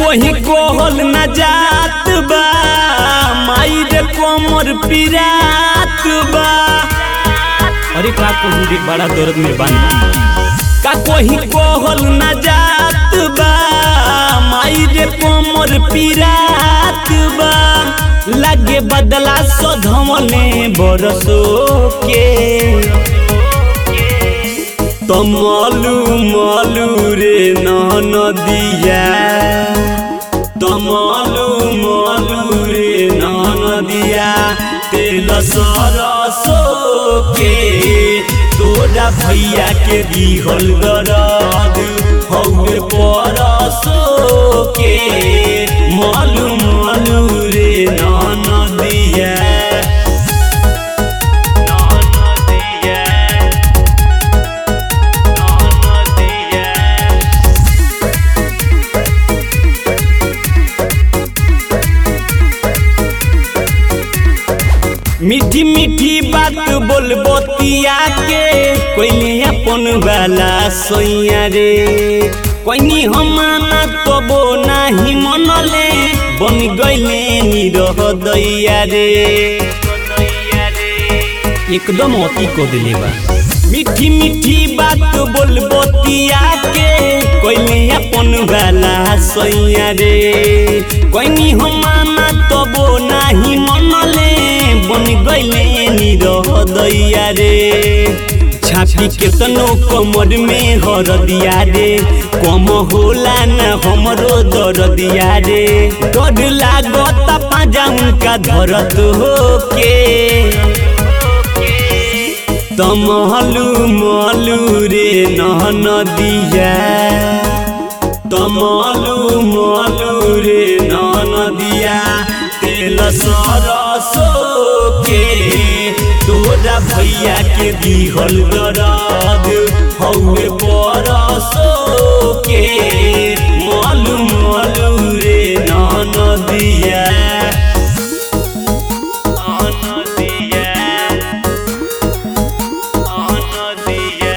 कोही कोहल न जात बा माई रे कोमर पिरात बा अरे का कोही रे बड़ा दर्द में बानी का कोही कोहल न जात बा माई रे कोमर पिरात बा लागे बदला सधमले बरसो के तमलू मलू रे नदिया तमलू मलू रे नदिया तेल सरसो के तोरा भैया के दिहल दरद हौवे परसो के मलू मलू रे नदिया नदिया मीठी मीठी बात बोलबो तिया के कोइले अपन वाला सोइया रे कोइनी हमाना तबो नाही मनले बन गइले निरह दैया रे एकदम अति को दिले बा मीठी मीठी बात बोलबो तिया के कोइले अपन वाला सोइया रे कोइनी हमाना तबो नाही मनले बन गइले निरह दैया रे छापी केतनो कमर में हर दिया रे कम होला न हमरो दर दिया रे डर लागत पाजा उनका धरत होके तमहलू मलू रे नहन दिया तमलू मलू रे नहन दिया तेल सरसो के तोरा भैया के दिहल दरद हौवे परसो के मलू मलू रे नहन दिया नदिया नदिया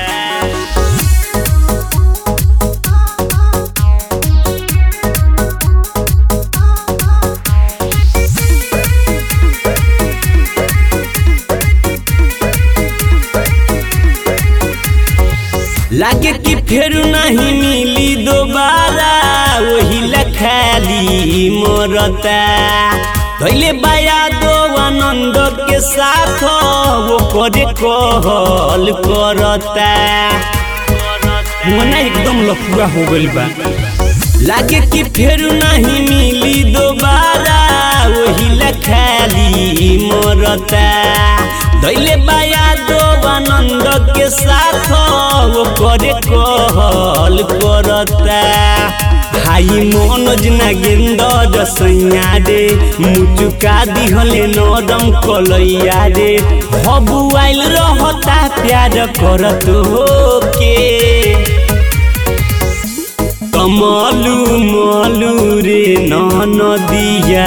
लागे कि फिर नहीं मिली दोबारा वही लखाली मरता धैले बाया दो आनंद के साथ वो करे कहल करता मना एकदम लफुआ हो गइल बा लागे कि फिर नहीं मिली दोबारा वही लखाली मरता दैले बाया दो आनंद के साथ वो करे कहल करता हाई मनोज नागेंद्र सैया रे मुचुका दिहले नरम कलैया रे हबु आइल रहता प्यार करत होके कमलू मलू रे नदिया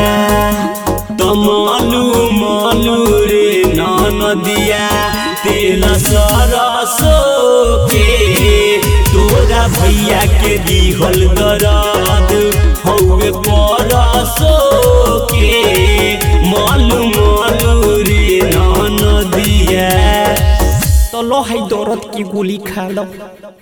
तमलू मलू रे नदिया तेल सरसो के तोरा भैया के दिहल दरद हौवे परसो के मलू मलू रे नदिया तो लो है दौरत की गोली खा लो